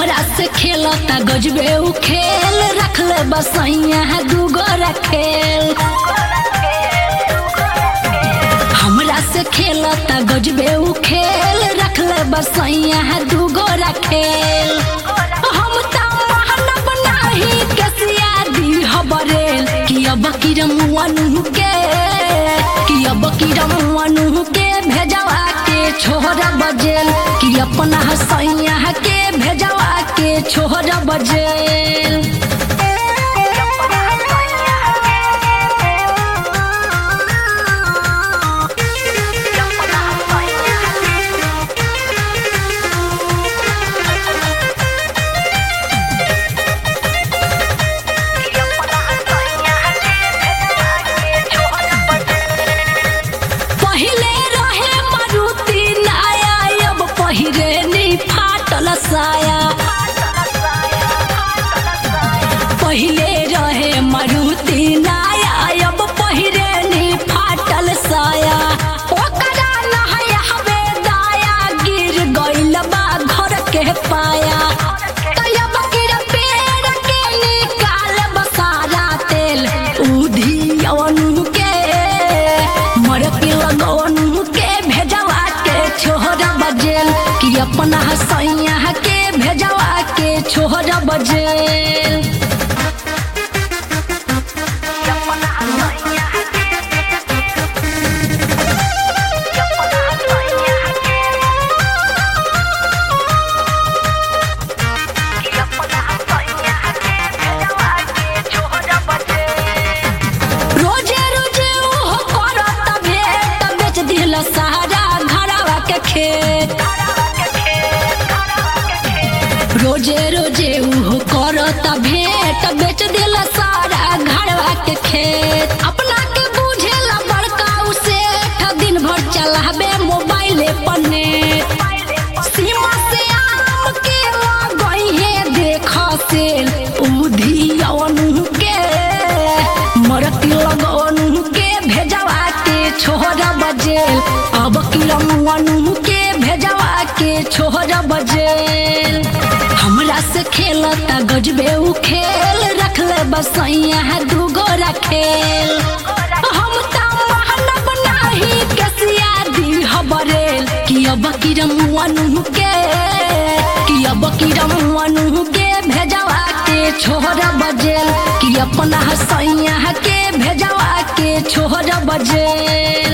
हमरा से खेलता गजबे उ खेल रखले बसैया है दूगो रखेल हमरा से खेलता गजबे उ खेल रखले बसैया है दूगो रखेल हम त महानब नाही कसिया दी हबरेल कि अब किरमुअनु के कि अब किरमुअनु के भेजवा के छोहरा बजेल कि अपना हसैया के भेजवा के छोहरा बजेल पहिले रहे मारुति नाया अब पहिरे नी फाटल साया पहिले रहे मारुति नाया अब पहिरे नी फाटल साया ओकरा नहाय हवे दाया गिर गइल बा घर के पाया तयब गिर पेड़ के निकाल बसारा तेल उधियनु के मरके लगनु के भेजवा के छोहरा बजेल कि अपना हसैया के भेजवा के छोहरा बजेल रोजे रोजे ओहो करत भेट बेच दिल सारा घरवा के खेत रोजे रोजे उहो करत भेट बेच दिल सारा घरवा के खेत अपना के बुझेला बड़का उसे दिन भर चलाबे मोबाइले पर नेट सीमा से आम के गई है देख से उधियनु के मरती लगनु के भेजवा के छोहरा बजेल अब किलमुअनु के भेजवा के छोहरा बजेल हमरा से खेलता गजबे उ खेल रखले बसैया है दूगो रखेल हम त महानब नाही कसिया दी हबरेल कि अब किरमुअनु के कि अब किरमुअनु के भेजवा के छोहरा बजेल कि अपना हसैया के भेजवा के छोहरा बजेल